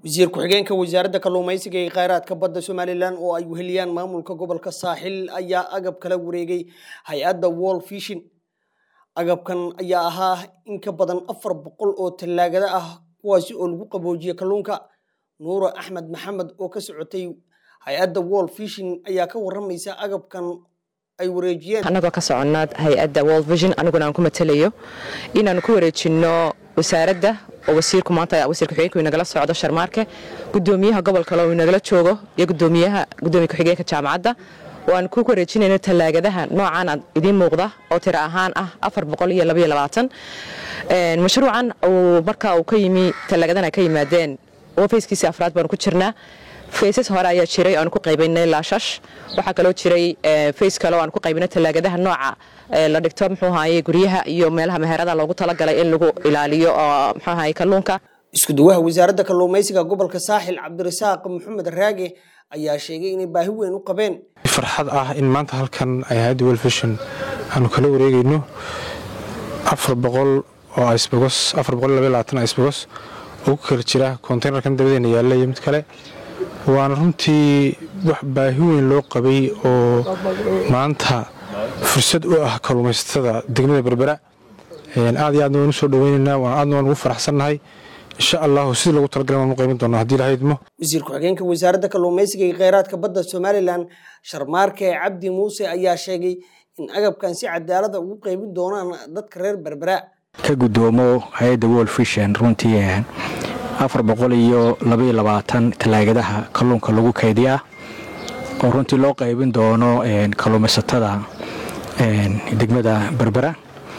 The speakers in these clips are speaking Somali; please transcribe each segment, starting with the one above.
wasiir ku-xigeenka wasaaradda kalluumaysiga ee kheyraadka badda somalilan oo ay weheliyaan maamulka gobolka saaxil ayaa agab kala wareegay hay-adda wall fishin agabkan ayaa ahaa in ka badan afar boqol oo tallaagada ah kuwaasi oo lagu qaboojiye kalluunka nuuro axmed maxamed oo ka socotay hay-adda wall fishin ayaa ka waramaysa agabkan ay wareejiyeen annagoo ka soconnaa hay-adda world vision aniguna aan ku matalayo inaanu ku wareejinno wasaaradda oo wasiirku maanta wasiir ku-xigeenka uu nagala socdo sharmaarke gudoomiyaha gobolka loo nagala joogo iyo gudoomiyaha gudoomiya ku-xigeenka jaamacadda oo aan ku wareejinayno tallaagadaha noocan aad idiin muuqda oo tiro ahaan ah afar boqol iyo labaiyo labaatan mashruucan uu marka uu ka yimi tallaagadan ay ka yimaadeen oo fayskiisii afraad baanu ku jirnaa faysas hore ayaa jiray oaan ku qaybaynay laashash waxaa kaloo jiray fays kale oo aan ku qaybinay tallaagadaha nooca la dhigto muxuu ahaye guryaha iyo meelaha meherada loogu talagalay in lagu ilaaliyo oo muxuu ahaye kalluunka isku duwaha wasaaradda kalluumaysiga gobolka saaxil cabdirasaaq maxamed raage ayaa sheegay inay baahi weyn u qabeen farxad ah in maanta halkan ay hay-adda welfishin aanu kala wareegayno afar boqol oo isbogos afar boqol labaiy labaatan isbogos oo ku kala jira konteynerkan dabadeena yaalla iyo mid kale waana runtii wax baahi weyn loo qabay oo maanta fursad u ah kalluumaysatada degmada berbera aad iyo aadna waan u soo dhaweynaynaa aadna waan ugu faraxsannahay insha allahu sidii lagu talagalay waan u qayban doonaa haddii lahaydmo wasiir ku-xigeenka wasaaradda kalluumaysiga iyo kheyraadka badda somalilan sharmaarke cabdi muuse ayaa sheegay in agabkan si cadaalada ugu qaybin doonaan dadka reer berbera ka gudoomo hay-adda world fishan runtii afar boqol iyo labaiyo labaatan tallaagadaha kalluunka lagu kaydiyaa oo runtii loo qaybin doono kalluumaysatada degmada berbera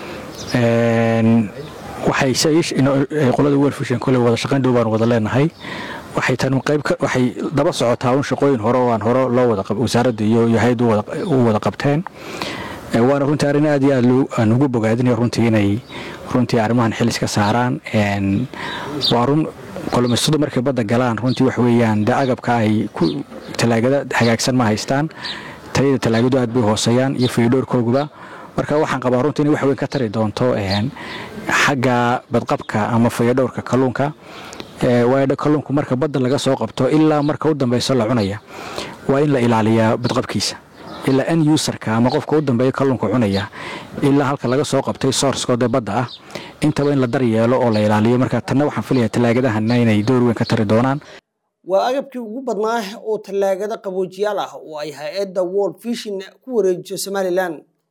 waxayqolada welfishan kole wada shaqayn dhow baan wada leenahay waxay tan waxay daba socotaa un shaqooyin hore oo aan hore loo wada wasaaradda iyo hay-addu u wada qabteen waana runtii arrin aad iyo aad aan ugu bogaadinaya runtii inay runtii arrimahan xilis ka saaraan waa run kalluumaysatadu markay badda galaan runtii wax weeyaan de agabka ay tallaagada hagaagsan ma haystaan tayada tallaagadu aad bay hooseeyaan iyo fiidhoorkooguba marka waxaan qabaa runtii inay wax weyn ka tari doonto xagga badqabka ama fayadhowrka kalluunka waayo kalluunku marka badda laga soo qabto ilaa marka u dambeyso la cunaya waa in la ilaaliyaa badqabkiisa ilaa n userka ama qofka u dambeeya kalluunka cunaya ilaa halka laga soo qabtay sourskoode badda ah intaba in la daryeelo oo la ilaaliyo marka tanna waxaan filaya tallaagadahana inay door weyn ka tari doonaan waa agabkii ugu badnaa oo tallaagada qaboojiyaal ah oo ay hay-adda world fishin ku wareejiso somalilan